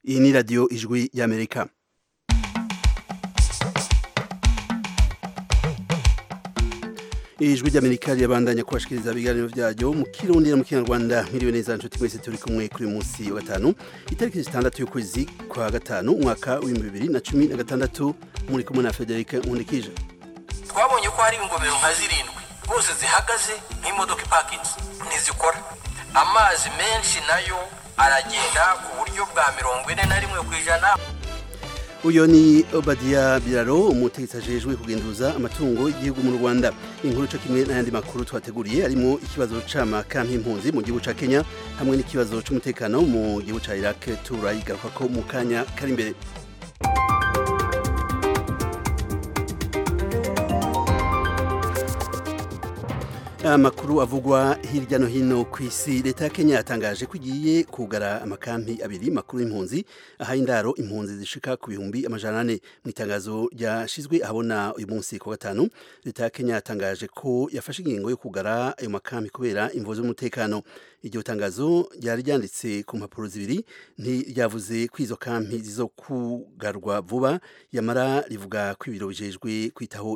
iyi ni radiyo ijwi y'amerika ijwi ry'amerika rirabandanya kubashikiriza ibiganiro byaryo mu kirundi no mu kinyarwanda mwiriwe neza nshuti mwese turi kumwe kuri uyu munsi wa gatanu itariki zitandatu y'ukwezi kwa gatanu umwaka w'ibihumbi bibiri na cumi na gatandatu muri kumwe na frederic nkundikije twabonye ko hari ingomero nka zirindwi rwose zihagaze nk'imodoka ipakinze ntizikora amazi menshi nayo aragenda ku buryo bwa mirongo ine na rimwe ku ijana uyu ni obadiya biraro umutegetsi ajejwe kugenduza amatungo y'igihugu mu rwanda inkuru cyo kimwe n'ayandi makuru twateguriye harimo ikibazo c'amaka nk'impunzi mu gihugu ca kenya hamwe n'ikibazo c'umutekano mu gihugu ca iraq turayigaruka ko mu kanya kari imbere amakuru avugwa hirya no hino ku isi leta ya kenya yatangaje ko igiye kugara amakampi abiri makuru y'impunzi ahaye indaro impunzi zishika ku bihumbi amajana ane mu itangazo ryashizwe ahabona uyu munsi ku gatanu leta ya kenya yatangaje ko yafashe ingingo yo kugara ayo makampi kubera imvo z'umutekano iryo tangazo ryari ryanditse ku mpapuro zibiri ntiryavuze ko izo kampi zizo kugarwa vuba yamara rivuga ko ibiro bijejwe kwitaho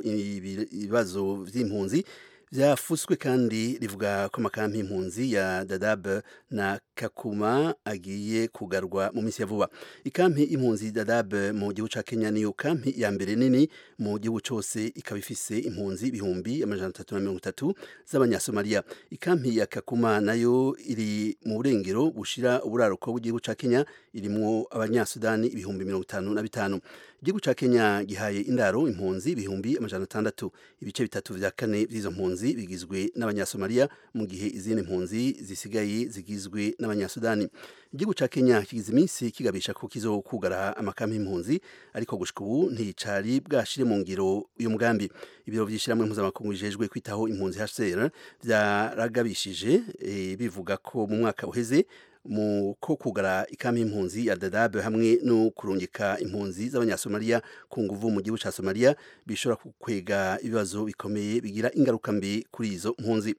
ibibazo vy'impunzi byafuswe kandi rivuga ko amakampi y'impunzi ya Dadaab na Kakuma agiye kugarwa mu minsi ya vuba ikampi y'impunzi Dadaab mu gihugu ca Kenya niyo kampi ya mbere nini mu gihugu cose ikaba ifise impunzi bihumbi amajana atatu na mirongo itatu z'abanyasomaliya ikampi ya Kakuma nayo iri mu burengero bushira uburaruko bw'igihugu ca Kenya irimwo abanyasudani ibihumbi mirongo itanu na bitanu igihugu ca Kenya gihaye indaro impunzi ibihumbi amajana atandatu ibice bitatu vya kane vy'izo mpunzi bigizwe n'abanyasomaliya mu gihe izindi mpunzi zisigaye zigizwe n'abanyasudani igihugu ca Kenya kigize iminsi kigabisha ko kizokugara amakampi y'impunzi ariko gushika ubu nticari bwashire mu ngiro uyu mugambi ibiro vy'ishiramwe mpuzamakungu bijejwe kwitaho impunzi HCR vyaragabishije e, bivuga ko mu mwaka uheze mu ko kugara ikampi y'impunzi ya Dadaab hamwe no kurungika impunzi z'abanyasomaliya ku nguvu mu gihugu ca Somalia bishobora kwega ibibazo bikomeye bigira ingaruka mbi kuri izo mpunzi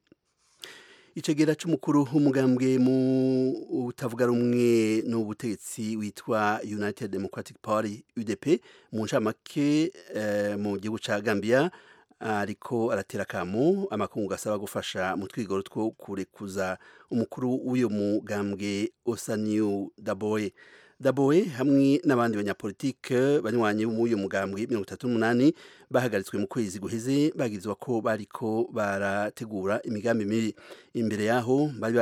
icegera c'umukuru w'umugambwe mu utavuga rumwe n'ubutegetsi witwa United Democratic Party UDP mu ncamake eh, mu gihugu ca Gambia ariko aratera akamu amakungu gasaba gufasha mu twigoro two kurekuza umukuru w'uyo mugambwe Osaniu Daboe Daboe hamwe n'abandi banyapolitike banywanyi b'uyu mugambwe 38 bahagaritswe mu kwezi guheze bagirizwa ko bariko barategura imigambi mibi imbere yaho bari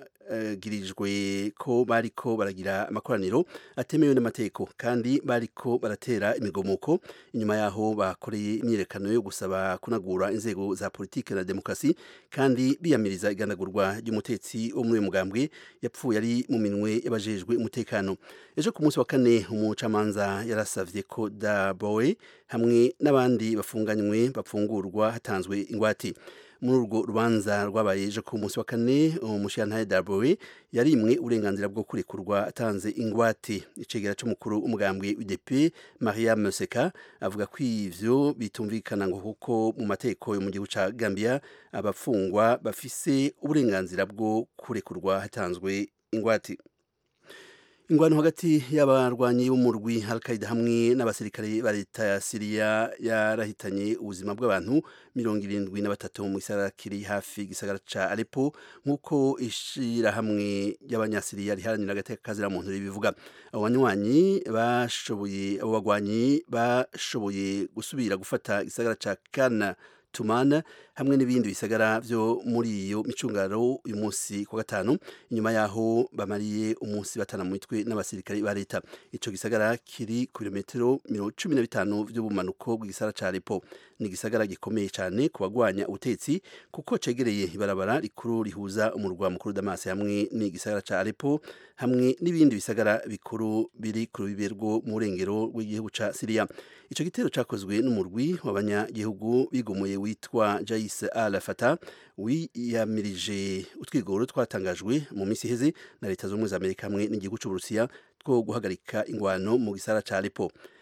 girijwe ko bariko baragira amakoraniro atemewe n'amategeko kandi bariko baratera imigomuko inyuma yaho bakoreye imyirekano yo gusaba kunagura inzego za politike na demokrasi kandi biyamiriza igandagurwa ry'umutetsi wo muri uyu mugambwe yapfuye ari mu minwe y'abajejwe umutekano ejo ku munsi wa kane umucamanza yarasavye ko Daboe hamwe n'abandi bafunganywe bapfungurwa hatanzwe ingwati muri urwo rubanza rwabaye ejo ku munsi wa kane umushirantahe Daboe yarimwe uburenganzira bwo kurekurwa atanze ingwate icegera c'umukuru umugambwe UDP Mariam Seka avuga ko ivyo bitumvikana ngo kuko mu mateko yo mu gihugu ca Gambia abafungwa bafise uburenganzira bwo kurekurwa hatanzwe ingwate ingwano hagati y'abarwanyi b'umurwi Al-Qaeda hamwe n'abasirikare ba leta ya Syria yarahitanye ubuzima bw'abantu mirongo irindwi na batatu mu gisagara kiri hafi gisagara ca Aleppo nk'uko ishira hamwe y'abanyasiriya riharanira agateka kazira muntu ribivuga abo banywanyi bashoboye abo bagwanyi bashoboye gusubira gufata gisagara ca Kana Tumana hamwe n'ibindi bisagara vyo muri iyo micungaro uyu munsi kwa gatanu inyuma yaho bamariye umunsi batana mu mitwe n'abasirikare ba leta ico gisagara kiri ku birometero cumi na bitanu vy'ubumanuko bw'igisagara ca Aleppo ni igisagara gikomeye cane ku bagwanya ubutetsi kuko cegereye ibarabara rikuru rihuza umurwa mukuru Damas hamwe n'igisagara ca Aleppo hamwe n'ibindi bisagara bikuru biri ku rubibe rwo mu burengero rw'igihugu ca Syria ico gitero cakozwe n'umurwi w'abanyagihugu bigumuye witwa Jais al-Fatah wiyamirije utwigoro twatangajwe mu misi iheze na leta z'ubumwe za Amerika hamwe n'igihugu c'Uburusiya two guhagarika ingwano mu gisara ca Aleppo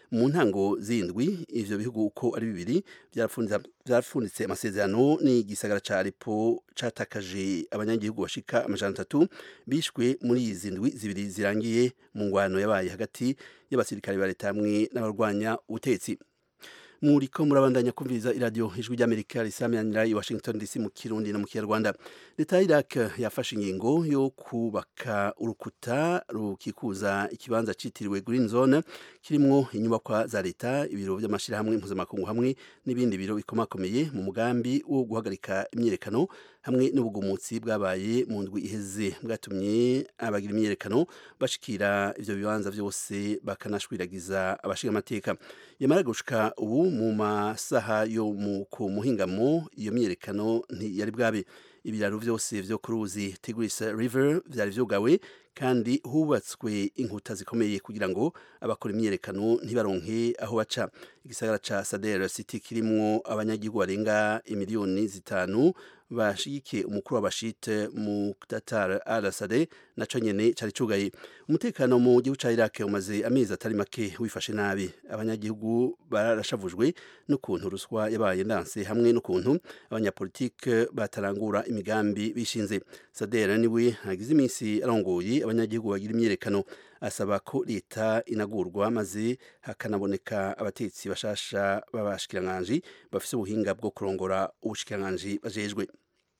mu ntango zindwi ivyo bihugu uko ari bibiri byarapfunditse amasezerano n'igisagara ca Aleppo catakaje abanyagihugu bashika amajana atatu bishwe muri izi ndwi zibiri zirangiye mu ngwano yabaye hagati y'abasirikare ba leta hamwe n'abarwanya ubutetsi muriko murabandanya kumviriza iradiyo ijwi ry'amerika risamiranira i washington dc mu kirundi no mu kinyarwanda leta ya iraq yafashe ingingo yo kubaka urukuta rukikuza ikibanza citiriwe green zone kirimwo inyubakwa za leta ibiro by'amashyirahamwe mpuzamakungu hamwe n'ibindi biro bikomakomeye mu mugambi wo guhagarika imyiyerekano hamwe n'ubugumutsi bwabaye mu ndwi iheze bwatumye abagira imyiyerekano bashikira ivyo bibanza vyose bakanashwiragiza abashinga amateka yamara gushika ubu mu masaha yo ku muhingamo iyo myiyerekano ntiyari bwabe ibiraro vyose vyo ku ruzi Tigris River vyari vyugawe kandi hubatswe inkuta zikomeye kugira ngo abakora imyiyerekano ntibaronke aho baca igisagara ca Sadr City kirimwo abanyagihugu barenga imiliyoni zitanu bashigikiye umukuru w'abashite mu Qatar al-Assad naco nyene cari cugaye umutekano mu gihugu ca Iraq umaze amezi atari make wifashe nabi abanyagihugu barashavujwe n'ukuntu ruswa yabaye ndanse hamwe n'ukuntu abanyapolitike batarangura imigambi bishinze Sadr niwe hagize iminsi arongoye abanyagihugu bagira imyerekano asaba ko leta inagurwa maze hakanaboneka abatetsi bashasha b'abashikiranganji bafise ubuhinga bwo kurongora ubushikiranganji bajejwe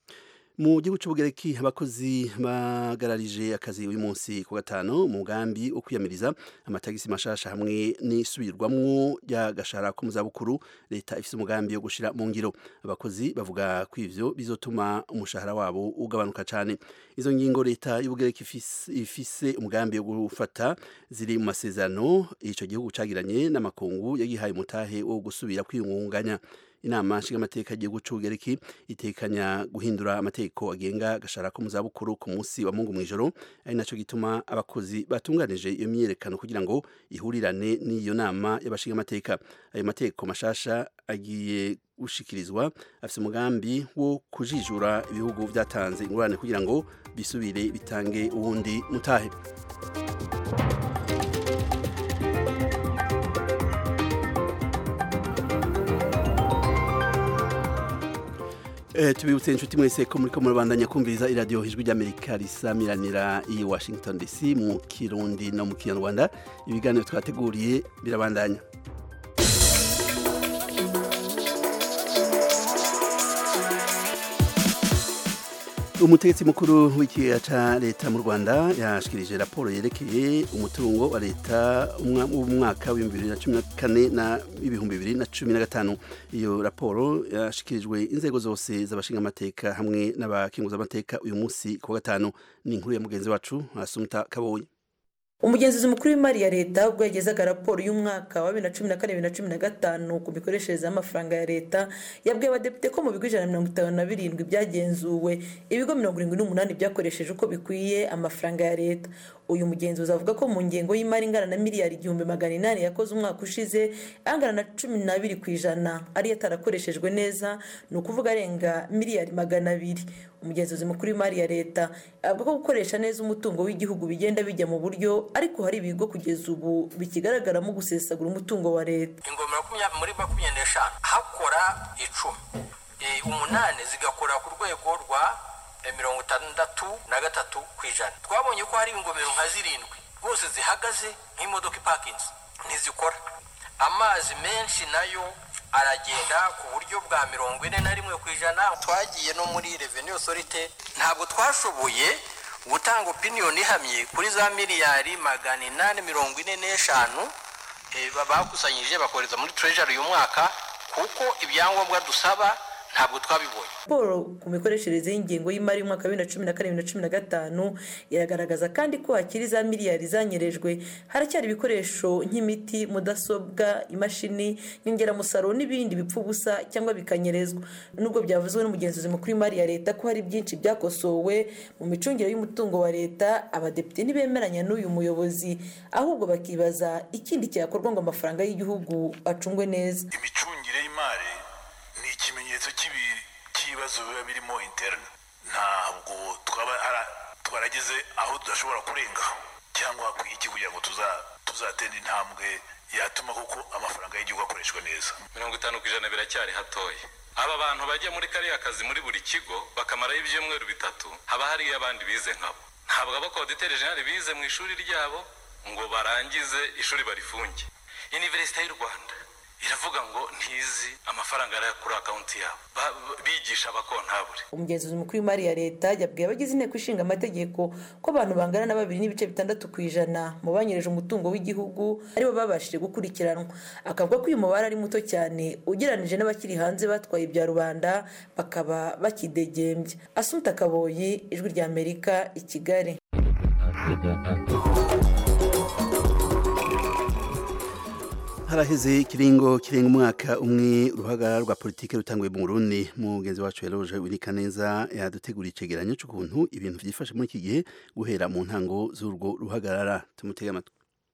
mu gihugu cy'ubugereki abakozi bagararije akazi uyu munsi ku gatanu mu mugambi wo kwiyamiriza amatagisi mashasha hamwe n'isubirwamwo ry'agashara ko mu zabukuru leta ifise umugambi wo gushira mu ngiro abakozi bavuga ko ivyo bizotuma umushahara wabo ugabanuka cyane izo ngingo leta y'ubugereki ifise umugambi wo gufata ziri mu masezerano ico gihugu cagiranye n'amakungu yagihaye umutahe wo gusubira kwiyungunganya inama nshingamateka y'igihugu c'ubugereki itekanya guhindura amategeko agenga agashara ko mu zabukuru ku munsi wa mungu mw'ijoro ari naco gituma abakozi batunganije iyo myiyerekano kugira ngo ihurirane n'iyo nama y'abashingamateka ayo mategeko mashasha agiye gushikirizwa afise umugambi wo kujijura ibihugu vyatanze ingurane kugira ngo bisubire bitange uwundi mutahe Eh, tubibutse inshuti mwese ko muriko murabandanya kumviriza iradiyo ijwi ry'amerika risamiranira i washington dc mu kirundi no mu kinyarwanda ibiganiro twateguriye birabandanya umutegetsi mukuru w'ikiga ca leta mu rwanda yashikirije raporo yerekeye umutungo wa leta w'umwaka w'ibihumbi bibiri na cumi na kane na ibihumbi bibiri na cumi na gatanu iyo raporo yashikirijwe inzego zose z'abashingamateka hamwe n'abakenguzamateka uyu munsi ku wa gatanu ni inkuru ya mugenzi wacu asumta kabonye umugenzuzi mukuru w'imari ya leta ubwo yagezaga raporo y'umwaka wa bibiri na cumi na kane bibiri na cumi na gatanu ku mikoreshereze y'amafaranga ya leta yabwiye abadepite ko mu bigo ijana na mirongo itanu na birindwi byagenzuwe ibigo mirongo irindwi n'umunani byakoresheje uko bikwiye amafaranga ya leta uyu mugenzuzi avuga ko mu ngengo y'imari ingana na miliyari igihumbi magana inani yakoze umwaka ushize angana na cumi n'abiri ku ijana ariyo atarakoreshejwe neza ni ukuvuga arenga miliyari magana abiri umugenzuzi mukuru w'imari ya leta avuga ko gukoresha neza umutungo w'igihugu bigenda bijya mu buryo ariko hari ibigo kugeza ubu bikigaragaramo gusesagura umutungo wa leta ingoma muri makumyabiri n'eshanu hakora icumi umunani zigakora ku rwego rwa mirongo itandatu na gatatu ku ijana twabonye ko hari ingomero nka zirindwi rwose zihagaze nk'imodoka ipakinze ntizikora amazi menshi nayo aragenda ku buryo bwa mirongo ine na rimwe ku ijana twagiye no muri reveni osorite ntabwo twashoboye gutanga opiniyoni ihamye kuri za miliyari magana inani mirongo ine n'eshanu bakusanyije bakohereza muri treasury uyu mwaka kuko ibyangombwa dusaba ntabwo twabibonye raporo ku mikoreshereze y'ingengo y'imari y'umwaka wa bibiri na cumi na kane bibiri na cumi na gatanu iragaragaza kandi ko hakiri za miliyari zanyerejwe haracyari ibikoresho nk'imiti mudasobwa imashini nyongeramusaruro n'ibindi bipfa ubusa cyangwa bikanyerezwa nubwo byavuzwe n'umugenzuzi mukuru w'imari ya leta ko hari byinshi byakosowe mu micungire y'umutungo wa leta abadepite ntibemeranya n'uyu muyobozi ahubwo bakibaza ikindi cyakorwa ngo amafaranga y'igihugu acungwe neza imicungire y'imari ni ikimenyetso cy'ibibazo biba birimo interine ntabwo twaba twarageze aho tudashobora kurengaho cyangwa hakwiye iki kugira ngo tuzatera intambwe yatuma koko amafaranga y'igihugu akoreshwa neza mirongo itanu ku ijana biracyari hatoya aba bantu bajya muri kariya kazi muri buri kigo bakamaraho ibyumweru bitatu haba hariyo abandi bize nkabo ntabwo abakoditeri jenali bize mu ishuri ryabo ngo barangize ishuri barifunge iniverisite y'u rwanda iravuga ngo ntizi amafaranga ari kuri akawunti yabo bigisha abakontabure umugenzuzi mukuru w'imari ya leta yabwiye abagize inteko ishinga amategeko ko abantu bangana na babiri n'ibice bitandatu ku ijana mu banyereje umutungo w'igihugu aribo babashije gukurikiranwa akavuga ko uyu mubare ari muto cyane ugereranije n'abakiri hanze batwaye ibya rubanda bakaba bakidegembya asunta kaboyi ijwi rya amerika i kigali haraheze ikiringo kirenga umwaka umwe uruhagarara rwa politiki rutanguye mu Burundi mugenzi wacu yaroje winika neza yaduteguriye icegeranyo cy'ukuntu ibintu byifashe muri iki gihe guhera mu ntango z'urwo ruhagarara tumutege amatwi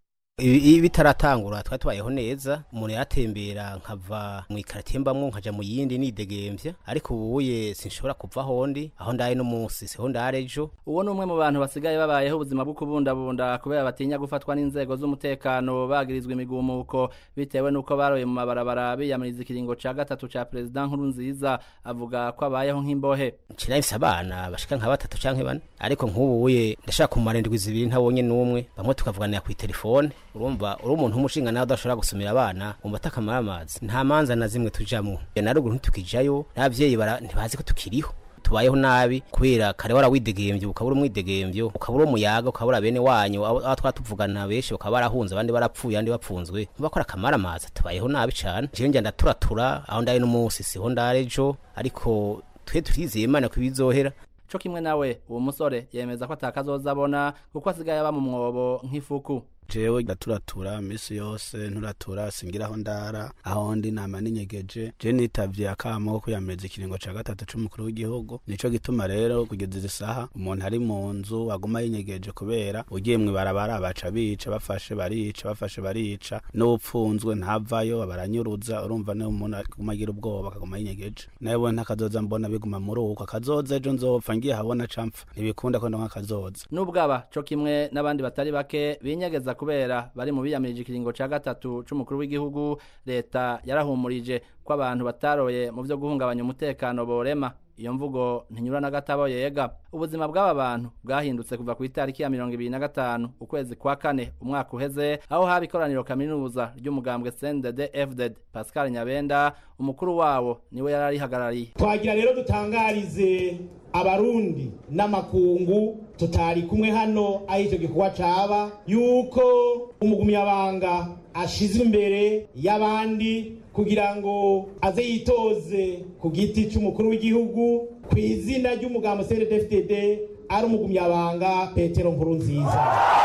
ibi bitaratangura twari tubayeho neza umuntu yatembera nkava mu ikaritiye mbamwo nkaja mu yindi nidegemvya ariko ubuye sinshobora kuva hondi aho ndaye n'umunsi siho ndare ejo uwo ni umwe mu bantu basigaye babayeho ubuzima bwo kubundabunda kubera batinya gufatwa n'inzego z'umutekano bagirizwa imigumuko bitewe n'uko baroye mu mabarabara biyamiriza ikiringo ca gatatu ca perezida nkuru nziza avuga ko abayeho nk'imbohe nshirahise abana bashika nka batatu canke bane ariko nk'ubuye ndashaka kumara indwi zibiri ntabonye n'umwe bamwe tukavuganira kw'itelefone urumva uri umuntu w'umushinga nawe udashobora gusumira abana wumva atakamara amazi nta manza na zimwe tujamwo na ruguru ntitukijayo n'abavyeyi ntibazi ko tukiriho tubayeho nabi kubera kare warawidegemvye ukabura umwidegemvyo ukabura umuyaga ukabura bene wanyu aho twatuvugana benshi bakaba barahunze abandi barapfuye abandi bapfunzwe bakora akamara amazi tubayeho nabi cane jewe njya ndaturatura aho ndaye n'umunsi siho ndare ejo ariko twe turizeye imana ko ibizohera co kimwe nawe uwo musore yemeza ko atakazoza abona kuko asigaye aba mu mwobo nk'ifuku jewe ndaturatura misi yose nturatura singiraho ndara aho ndi nama ninyegeje je nitavye akamo ko kwiyamiriza ikiringo ca gatatu c'umukuru w'igihugu nico gituma rero kugeza izi saha umuntu ari mu nzu aguma yinyegeje kubera ugiye mw'ibarabara baca bica bafashe barica bafashe barica n'upfunzwe ntavayo baranyuruza urumva niyo umuntu aguma agira ubwoba akaguma yinyegeje nawe ntakazoza mbona biguma muri uko akazoza ejo nzopfa ngiye habona campfa ntibikunda ko ndonka akazoza n'ubwaba co kimwe n'abandi batari bake binyegeza kubera bari mu biyamirije ikiringo ca gatatu c'umukuru w'igihugu leta yarahumurije ko abantu bataroye mu vyo guhungabanya umutekano borema iyo mvugo ntinyura na gatabo yega ubuzima bw'aba bantu bwahindutse kuva ku itariki ya mirongo ibiri na gatanu ukwezi kwa kane umwaka uheze aho haba ikoraniro kaminuza ry'umugambwe cndd fdd pascal nyabenda umukuru wabo niwe yari arihagarariye twagira rero dutangarize abarundi n'amakungu tutari kumwe hano aho icyo gikorwa caba yuko umugumyabanga ashizwe imbere y'abandi kugira ngo aze yitoze ku giti cy'umukuru w'igihugu ku izina ry'umugambo cndfdd ari umugumyabanga petero nkuru nziza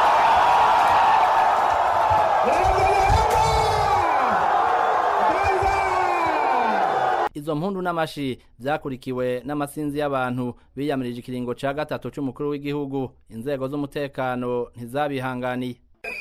izo mpundu n'amashi byakurikiwe n'amasinzi y'abantu biyamirije ikiringo ca gatatu c'umukuru w'igihugu inzego z'umutekano ntizabihanganiye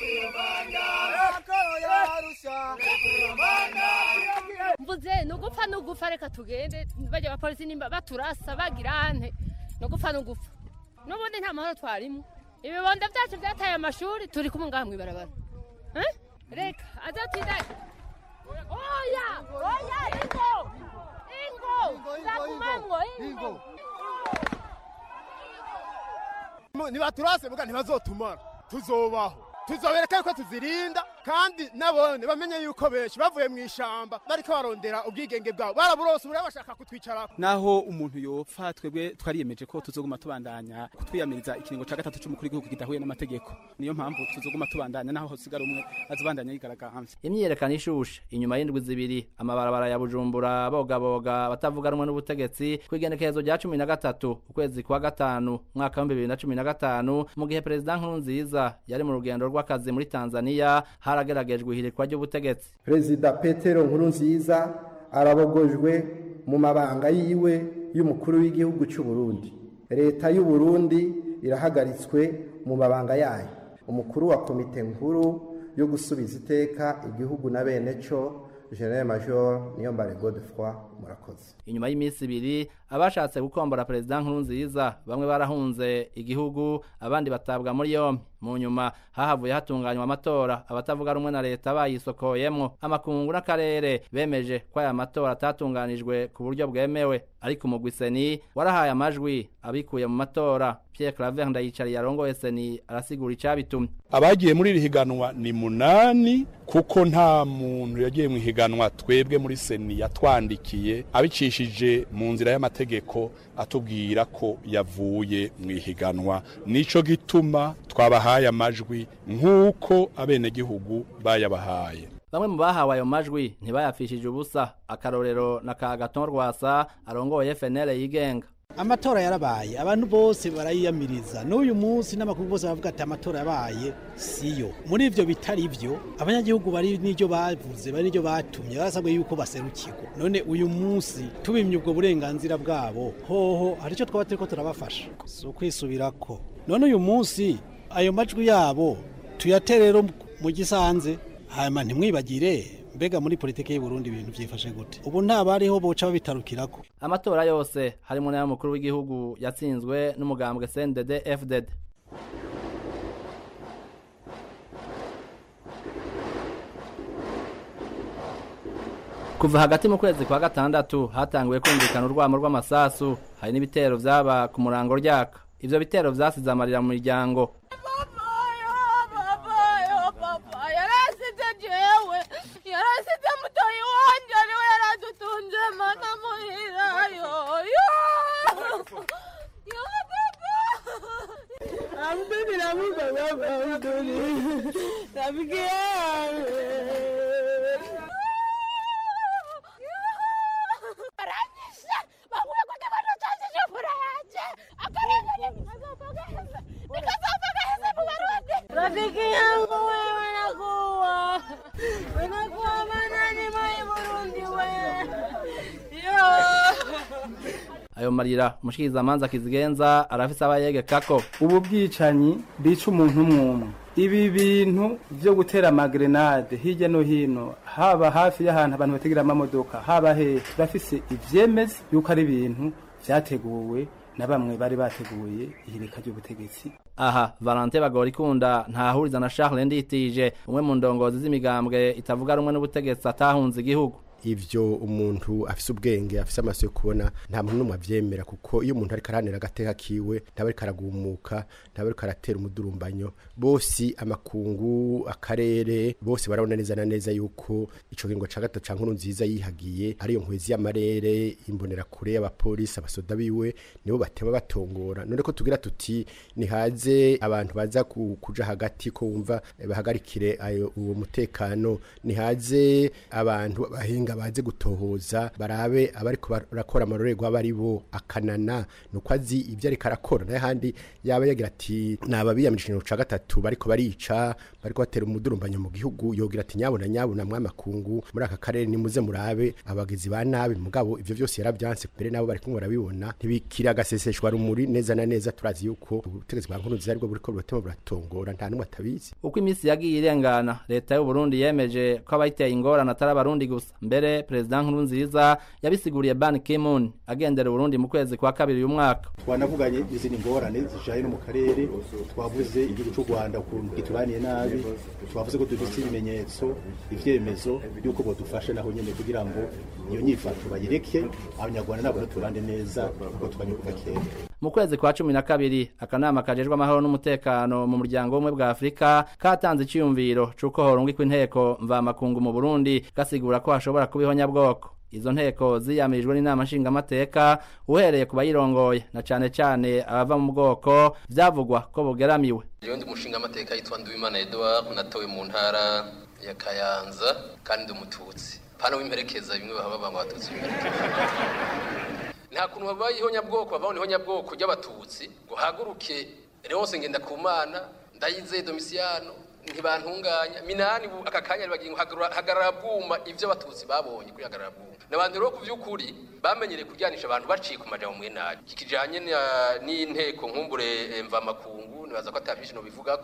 mvuze nugupfa nugupfa reka tugende bajya abapolisi nimba baturasa bagirante nugupfa nugupfa n'ubundi nta mahoro twarimo ibibondo byacu byataye amashuri turi kumwe ngaha mw'ibarabara reka azatinda oya oya ingo ingo nzakumamwo ingo nibaturase muga ntibazotumara tuzobaho tuzobereka yuko tuzirinda kandi nabone bamenye yuko benshi bavuye mu ishamba bariko barondera ubwigenge bwabo baraburose ubu bashaka kutwicarako naho umuntu yopfa twebwe twariyemeje ko tuzoguma tubandanya kutwiyamiriza ikiringo ca gatatu c'umukuru w'igihugu kidahuye n'amategeko niyo mpamvu tuzoguma tubandanya naho hosigara umwe azobandanya yigaragambye imyiyerekano ishushe inyuma y'indwi zibiri amabarabara ya bujumbura bogaboga batavuga rumwe n'ubutegetsi kw'igenekerezo rya cumi na gatatu ukwezi kwa gatanu umwaka w'ibihumbi bibiri na cumi na gatanu mu gihe perezida nkurunziza yari mu rugendo rw'akazi muri tanzania harageragejwe ihirikwa ry'ubutegetsi perezida petero nkurunziza arabogojwe mu mabanga yiwe y'umukuru w'igihugu cy'u Burundi leta y'u Burundi irahagaritswe mu mabanga yayo umukuru wa komite nkuru yo gusubiza iteka igihugu na bene cyo general major niyombare godefroy murakoze inyuma y'iminsi ibiri abashatse gukombora perezida nkurunziza bamwe barahunze igihugu abandi batabwa muri yombi mu nyuma hahavuye hatunganywa amatora abatavuga rumwe na leta bayisokoyemwo amakungu n'akarere bemeje ko aya matora atatunganijwe ku buryo bwemewe ariko umugwi seni warahaye amajwi abikuye mu matora Pierre Claver Ndayicari yarongoye seni arasigura icabitumye abagiye muri iri higanwa ni munani kuko nta muntu yagiye mu higanwa twebwe muri seni yatwandikiye abicishije mu nzira y'amategeko atubwira ko yavuye mu ihiganwa nico gituma twabahaye amajwi nk'uko abenegihugu bayabahaye bamwe mu bahawe ayo majwi ntibayapfishije ubusa akarorero na ka gaton rwasa arongoye FNL yigenga amatora yarabaye abantu bose barayiyamiriza n'uyu munsi n'amakuru bose bavuga ati amatora yabaye siyo muri ivyo bitari vyo abanyagihugu bari n'iryo bavuze bari n'iryo batumye barasabwe yuko baserukirwa none uyu munsi tubimye ubwo burenganzira bwabo hoho hari icyo twaba turiko turabafasha si ukwisubirako none uyu munsi ayo majwi yabo tuyatere rero mu gisanze hanyuma ntimwibagire mbega muri politiki y'u Burundi ibintu byifashe gute ubu nta bariho boca babitarukirako amatora yose harimo n'ay'umukuru w'igihugu yatsinzwe n'umugambwe CNDD FDD kuva hagati mu kwezi kwa gatandatu hatanguye kumvikana urwamo rw'amasasu hari n'ibitero vyaba ku murango ryaka ivyo bitero vyasize amarira mu miryango yarasize jewe yarasize mutoyi wanje ariwe yaradutunze mana muhirayo Abduni namuga baba Abduni Rafiki Aranyisha bavuye ko tabano cyanje fura yanje akarenge nikazopageza nikazopageza mu barundi Rafiki yangu wewe nakuwa Wenakuwa manani mai Burundi we Yo ayo marira umushikirizamanza kizigenza arafise abayegekako ubu bwicanyi bica umuntu umwumwe ibi bintu byo gutera amagrenade hirya no hino haba hafi y'ahantu abantu bategera amamodoka haba hehe turafise ivyemeza yuko ari ibintu vyateguwe na bamwe bari bateguye ihirika ry'ubutegetsi aha valente bagorikunda ntahuriza na charles nditije umwe mu ndongozi z'imigambwe itavuga rumwe n'ubutegetsi atahunze igihugu ivyo umuntu afise ubwenge afise amaso yo kubona nta muntu n'umwe avyemera kuko iyo umuntu ariko aranira agateka kiwe ntaba ariko aragumuka ntaba ariko aratera umudurumbanyo bose amakungu akarere bose barabona neza na neza yuko ico kingo ca gatatu ca nkuru nziza yihagiye ariyo nkwezi y'amarere imbonerakure y'abapolisi abasoda biwe nibo batema batongora none ko tugira tuti nihaze abantu baza ku- kuja hagati ko wumva eh, bahagarikire ayo uwo mutekano nihaze abantu bahinga baze gutohoza barabe abariko barakora amarorerwa bari bo akanana nuko azi ibyo ariko arakora n'ahandi yaba yagira ati naba biyamije ikintu ca gatatu bariko barica bariko batera umudurumbanyo mu gihugu yogira ati nyabona nyabona mwamakungu muri aka karere nimuze murabe abagizi ba nabi mugabo ivyo byose yaravyanse mbere nabo bariko barabibona ntibikira agaseseshwa rumuri neza na neza turazi yuko ubutegetsi bwa nkuru nziza aribwo buriko buratema buratongora nta n'umwe atabizi uko iminsi yagiye irengana leta y'u Burundi yemeje ko abayiteye ingorane atari abarundi gusa mbere perezida nkurunziza yabisiguriye ban kimun agendera uburundi mu kwezi kwa kabiri uyu mwaka twanavuganye izindi ngorane zijanye no mu karere twavuze igihugu cy'u rwanda ukuntu gituraniye nabi twavuze ko dufite ibimenyetso ivyemezo yuko bodufasha naho nyene kugira ngo iyo nyifato bayireke abanyarwanda nabo turande neza kuko twanyuka kera mu kwezi kwa cumi na kabiri akanama kajejwe amahoro n'umutekano mu muryango w'ubumwe bwa afurika katanze iciyumviro c'uko horungikwa inteko mvamakungu mu burundi gasigura ko hashobora kuba ihonyabwoko izo nteko ziyamirijwe n'inama nshingamateka uhereye ku bayirongoye na cane cane abava mu bwoko vyavugwa ko bugeramiwe Jewe ndi umushinga amateka yitwa Nduwimana Edouard natowe mu ntara ya Kayanza kandi ndi umututsi pana w'imperekeza bimwe bahaba banga abatutsi b'imperekeza nta kuntu babaye ihonyabwoko bavaho ihonyabwoko ry'abatutsi ngo haguruke Leonce Ngendakumana Ndayizeye Domiciano ntibantunganya minani bu aka kanya bagiye ngo hagarara- hagarara bwuma ivyo abatutsi babonye kuri hagarara bwuma n'abantu rero ku vy'ukuri bamenyereye kuryanisha abantu baciye ku majambo mwe nabi kikijanye na- n'inteko nkumbure eh, mvamakungu nibaza ko atavyinshi no bivugako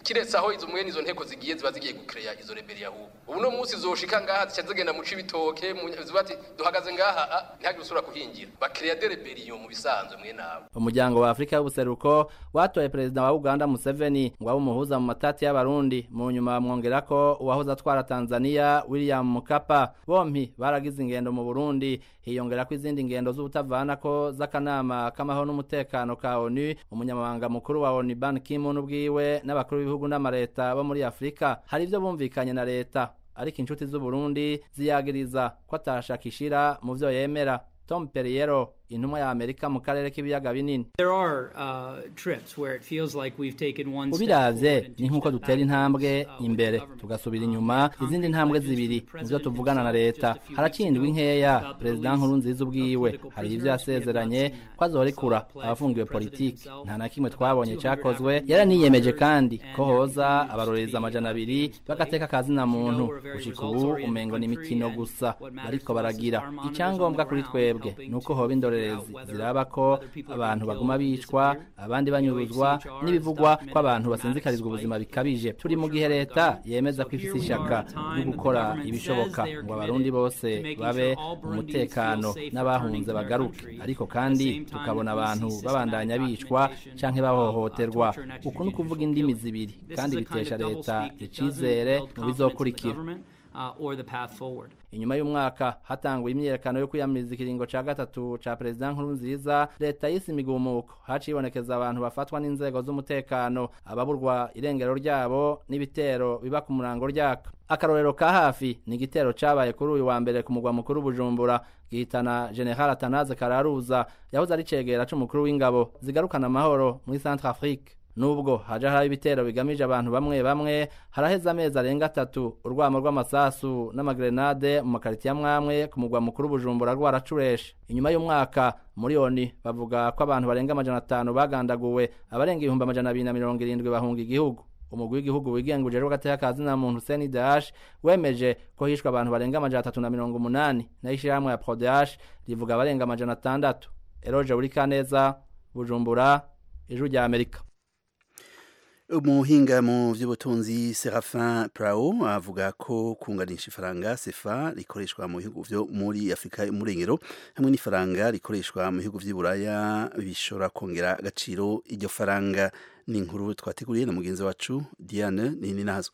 kiretse aho izo mwene izo nteko zigiye ziba zigiye gukereya izo reberi ahubwo ubu no munsi zoshika ngaha zica zigenda muca ibitoke mu- ziba ati duhagaze ngaha ah, ntihagire usubira kuhingira bakereya de reberiyo mu bisanzwe mwene abo umuryango wa afurika y'ubuseruko watoye perezida wa uganda museveni ngo abe umuhuza mu matati y'abarundi mu nyuma bamwongera ko uwahoze atwara tanzania william mukapa bompi baragize ingendo mu burundi hiyongera ko izindi ngendo z'ubutavana ko z'akanama k'amahoro n'umutekano ka onu umunyamabanga mukuru wa onu ban kimun ubwiwe n'abakuru b'ibihugu n'amareta bo muri afurika hari ibyo bumvikanye na leta ariko inshuti z'uburundi ziyagiriza ko atashaka ishira mu vyo yemera tom perriero intumwa ya amerika mu karere k'ibiyaga binini There are uh, trips where it feels like we've taken one step ubiravye ni nk'uko dutera intambwe imbere tugasubira inyuma izindi ntambwe zibiri nivyo tuvugana na leta harakindwa inkeya perezida nkuru nziza ubwiwe hari ivyo yasezeranye ko azorekura abafungiwe politiki nta na kimwe twabonye cakozwe yaraniyemeje kandi ko hoza abarorereza amajana abiri bagateka akazina muntu gushika ubu umengo ni imikino gusa bariko baragira icyangombwa kuri twebwe ni uko hoba indorerezi ziraba ko abantu baguma bicwa abandi banyuruzwa n'ibivugwa ko abantu basinzikarizwa ubuzima bikabije turi mu gihe leta yemeza ko ifise ishaka ryo gukora ibishoboka ngo abarundi bose babe mu mutekano n'abahunze bagaruke ariko kandi tukabona abantu babandanya bicwa canke bahohoterwa uku ni ukuvuga indimi zibiri kandi bitesha leta icizere mu bizokurikira uh, or the path forward. inyuma y'umwaka hatanguye imyiyerekano yo kwiyamiriza ikiringo ca gatatu ca perezida nkuru nziza leta yise imigumuko hacibonekeza abantu bafatwa n'inzego z'umutekano ababurwa irengero ryabo n'ibitero biba ku murango ryaka akarorero ka hafi ni igitero cabaye kuri uyu wa mbere ku mugwa mukuru bujumbura gihitana general atanaze kararuza yahoze ari cegera c'umukuru w'ingabo zigarukana amahoro muri centre afrique nubwo haja hari ibitero bigamije abantu bamwe bamwe haraheze amezi arenga atatu urwamo rw'amasasu n'amagrenade mu makaritiye amwamwe ku mugwa mukuru bujumbura rwaracureshe inyuma y'umwaka muri oni bavuga ko abantu barenga amajana atanu bagandaguwe abarenga ibihumbi amajana abiri na mirongo irindwi bahunga igihugu umugwi w'igihugu wigenga ujejwe gateka kazina muntu Hussein Dash wemeje ko hishwe abantu barenga amajana atatu na mirongo umunani nayo ishirahamwe ya Prodash rivuga abarenga amajana atandatu Eroje Burikaneza Bujumbura Ijwi rya Amerika umuhinga mu by'ubutunzi serafin prao avuga ko kunganisha ifaranga sefa rikoreshwa mu bihugu byo muri afurika y'umurengero hamwe n'ifaranga rikoreshwa mu bihugu by'iburaya bishobora kongera agaciro iryo faranga ni inkuru twateguriye na mugenzi wacu diane nini nazo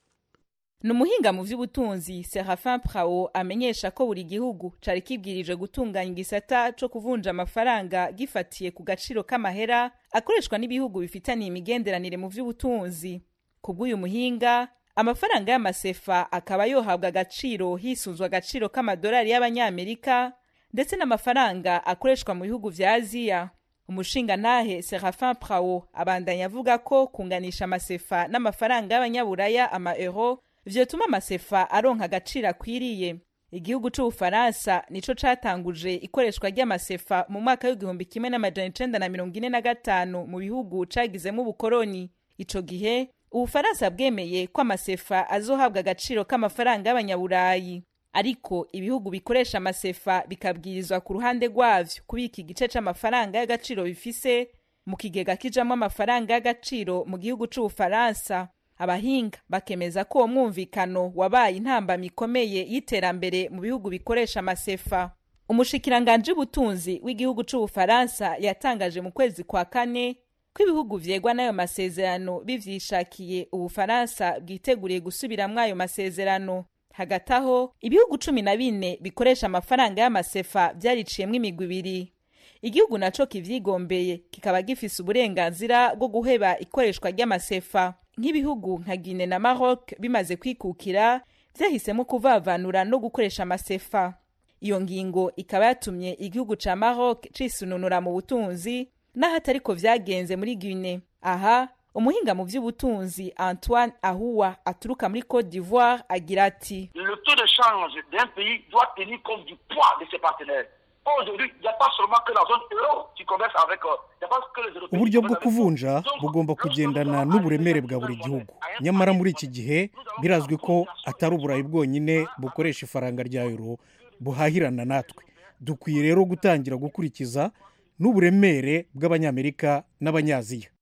ni umuhinga mu by'ubutunzi serafin prao amenyesha ko buri gihugu cari kibwirije gutunganya igisata co kuvunja amafaranga gifatiye ku gaciro k'amahera akoreshwa n'ibihugu bifitaniye imigenderanire mu by'ubutunzi ku bw'uyu muhinga amafaranga y'amasefa akaba yohabwa agaciro hisunzwe agaciro k'amadolari y'abanyamerika ndetse n'amafaranga akoreshwa mu bihugu vya aziya umushingantahe serafin prao abandanya avuga ko kunganisha amasefa n'amafaranga y'abanyaburaya ama euro vyotuma amasefa aronka agaciro akwiriye igihugu c'ubufaransa nico catanguje ikoreshwa ry'amasefa mu mwaka w'igihumbi kimwe n'amajana icenda na mirongo ine na gatanu mu bihugu cagizemo ubukoroni ico gihe ubufaransa bwemeye ko amasefa azohabwa agaciro k'amafaranga y'abanyaburayi ariko ibihugu bikoresha amasefa bikabwirizwa ku ruhande rwavyo kubika igice c'amafaranga y'agaciro bifise mu kigega kijamwo amafaranga y'agaciro mu gihugu c'ubufaransa abahinga bakemeza ko uwo mwumvikano wabaye intambamyi ikomeye y'iterambere mu bihugu bikoresha amasefa umushikiranganji w'ubutunzi w'igihugu c'ubufaransa yatangaje mu kwezi kwa kane ko ibihugu vyegwa n'ayo masezerano bivyishakiye ubufaransa bwiteguriye gusubiramwo ayo masezerano hagati aho ibihugu cumi na bine bikoresha amafaranga y'amasefa vyariciyemwo imigwi ibiri igihugu naco kivyigombeye kikaba gifise uburenganzira bwo guheba ikoreshwa ry'amasefa nk'ibihugu nka Guinea na Maroc bimaze kwikukira vyahisemo kuvavanura no gukoresha amasefa iyo ngingo ikaba yatumye igihugu ca Maroc cisununura mu butunzi naho atariko vyagenze muri Guinea aha umuhinga mu vy'ubutunzi Antoine Ahua aturuka muri Côte d'Ivoire agira ati Le taux de change d'un pays doit tenir compte du poids de ses partenaires. Aujourd'hui, il n'y a pas seulement que la zone euro qui commerce avec. euh, Il n'y a pas que les Européens. uburyo bwo kuvunja bugomba kugendana n'uburemere bwa buri gihugu nyamara muri iki gihe birazwi ko atari uburayi bwonyine bukoresha ifaranga rya euro buhahirana natwe dukwiye rero gutangira gukurikiza n'uburemere bw'abanyamerika n'abanyaziya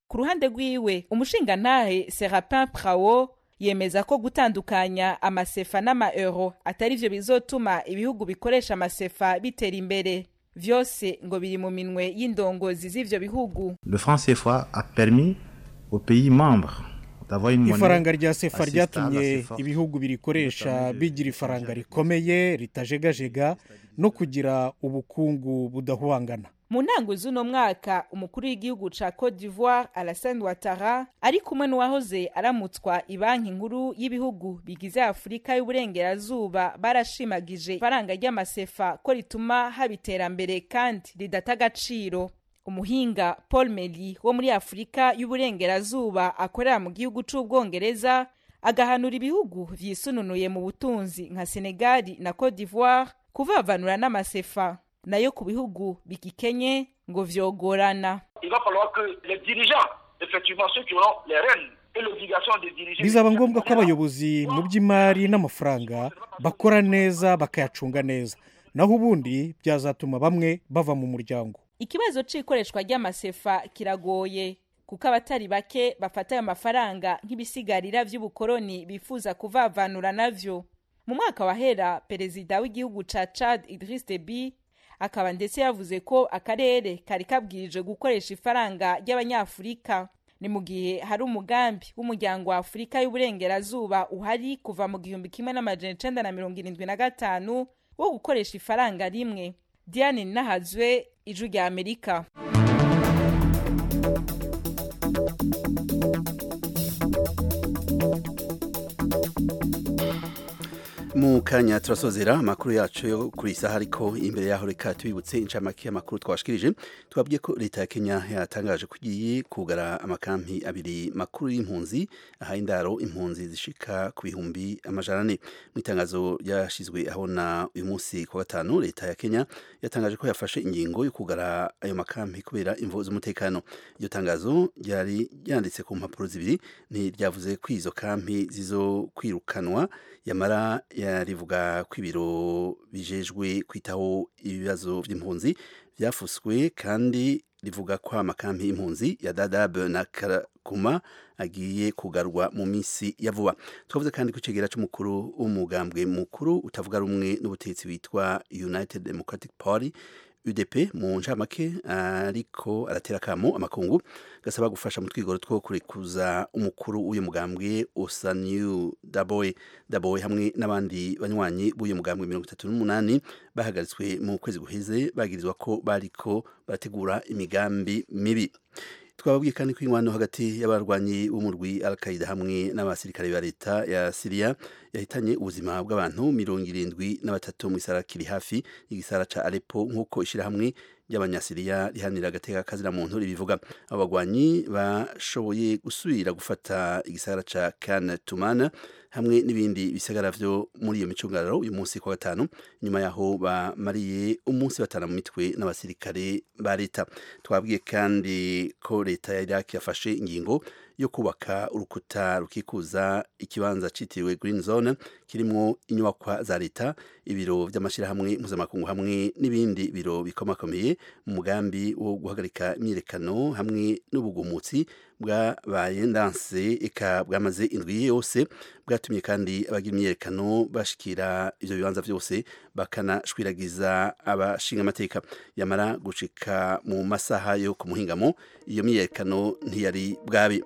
ku ruhande rwiwe umushingantahe serapin prawo yemeza ko gutandukanya amasefa n'amaeuro atari vyo bizotuma ibihugu bikoresha amasefa bitera imbere vyose ngo biri mu minwe y'indongozi z'ivyo bihugu Le franc CFA a permis aux pays membres d'avoir une monnaie ifaranga rya sefa assez stable, ryatumye assez forte. ibihugu birikoresha bigira ifaranga rikomeye ritajegajega no kugira ubukungu budahuangana mu ntango z'uno mwaka umukuru w'igihugu ca cote d'ivoire alassane ouattara ari kumwe n'uwahoze aramutswa ibanki nkuru y'ibihugu bigize afurika y'uburengerazuba barashimagije ifaranga ry'amasefa ko rituma haba iterambere kandi ridata agaciro umuhinga paul meli wo muri afurika y'uburengerazuba akorera mu gihugu c'ubwongereza agahanura ibihugu vyisununuye mu butunzi nka senegali na cote d'ivoire kuvavanura n'amasefa nayo ku bihugu bigikenye ngo vyogorana Il va falloir que les dirigeants, effectivement ceux qui auront les rênes et l'obligation de diriger. bizaba ngombwa ko abayobozi mu by'imari n'amafaranga bakora neza bakayacunga neza naho ubundi byazatuma bamwe bava mu muryango ikibazo c'ikoreshwa ry'amasefa kiragoye kuko abatari bake bafata ayo mafaranga nk'ibisigarira vy'ubukoroni bifuza kuvavanura navyo mu mwaka wahera perezida w'igihugu ca chad idris deby akaba ndetse yavuze ko akarere kari kabwirije gukoresha ifaranga ry'abanyafurika ni mu gihe hari umugambi w'umuryango wa afurika y'uburengerazuba uhari kuva mu gihumbi kimwe n'amajana icenda na mirongo irindwi na gatanu wo gukoresha ifaranga rimwe diane nahazwe ijwi rya amerika mu kanya turasozera amakuru yacu yo kuri iyi saha ariko imbere yaho reka tubibutse incamake y'amakuru twashikirije twabwiye ko leta ya kenya yatangaje ko igiye kugara amakampi abiri makuru y'impunzi aha indaro impunzi zishika ku bihumbi amajana ane mu itangazo ryashyizwe ahabona uyu munsi ku wa gatanu leta ya kenya yatangaje ko yafashe ingingo yo kugara ayo makampi kubera imvo z'umutekano iryo tangazo ryari ryanditse ku mpapuro zibiri ntiryavuze ko izo kampi zizo kwirukanwa yamara yarivuga ko ibiro bijejwe kwitaho ibibazo by'impunzi byafuswe kandi rivuga ko amakampi y'impunzi ya dadab na karakuma agiye kugarwa mu minsi ya vuba twavuze kandi ko icegera c'umukuru w'umugambwe mukuru utavuga rumwe n'ubutegetsi witwa united democratic party UDP mu ncamake ariko aratera kamo amakungu gasaba gufasha mu twigoro two kurekuza umukuru w'uyu mugambwe Osaniu Daboy Daboy hamwe n'abandi banywanyi b'uyu mugambwe mirongo itatu n'umunani bahagaritswe mu kwezi guheze bagirizwa ko bariko barategura imigambi mibi twababwiye kandi ko inkwano hagati y'abarwanyi b'umurwi al-qaida hamwe n'abasirikare ba leta ya siriya yahitanye ubuzima bw'abantu mirongo irindwi na batatu mu gisara kiri hafi y'igisara ca alepo nk'uko ishirahamwe ry'abanyasiriya rihanira agateka kazira muntu ribivuga abo bagwanyi bashoboye gusubira gufata igisagara ca kan tumana hamwe n'ibindi bisagara vyo muri iyo micungararo uyu munsi kwa gatanu nyuma yaho bamariye umunsi batana mu mitwe n'abasirikare ba leta twabwiye kandi ko leta ya Iraq yafashe ingingo yo kubaka urukuta rukikuza ikibanza citiriwe Green Zone kirimwo inyubakwa za leta ibiro vy'amashirahamwe mpuzamakungu hamwe n'ibindi biro bikomakomeye mu mugambi wo guhagarika imyirekano hamwe n'ubugumutsi bwabaye ndanse eka bwamaze indwi yose bwatumye kandi abagira imyiyerekano bashikira ivyo bibanza vyose bakanashwiragiza abashinga amateka yamara gucika mu masaha yo ku muhingamo iyo myiyerekano ntiyari bwabe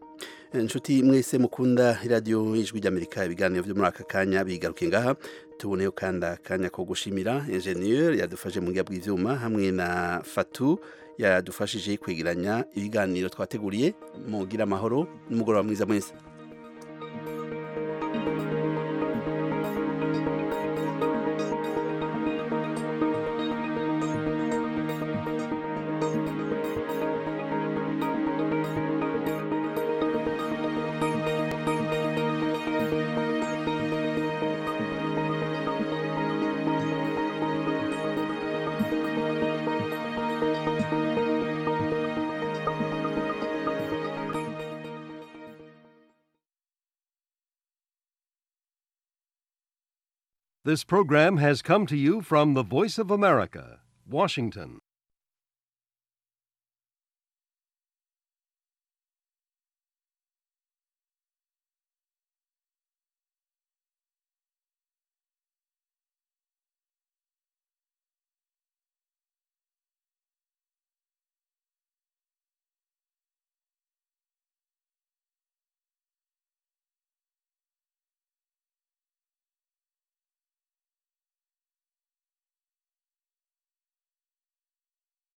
inshuti mwese mukunda iradiyo y'ijwi ry'amerika ibiganiro byo muri aka kanya bigaruke ngaha tuboneyo kandi akanya ko gushimira enjeniyeri yadufashe mu bwiya bw'ibyuma hamwe na fatu yadufashije kwegeranya ibiganiro twateguriye mugira amahoro n'umugoroba mwiza mwese This program has come to you from the Voice of America, Washington.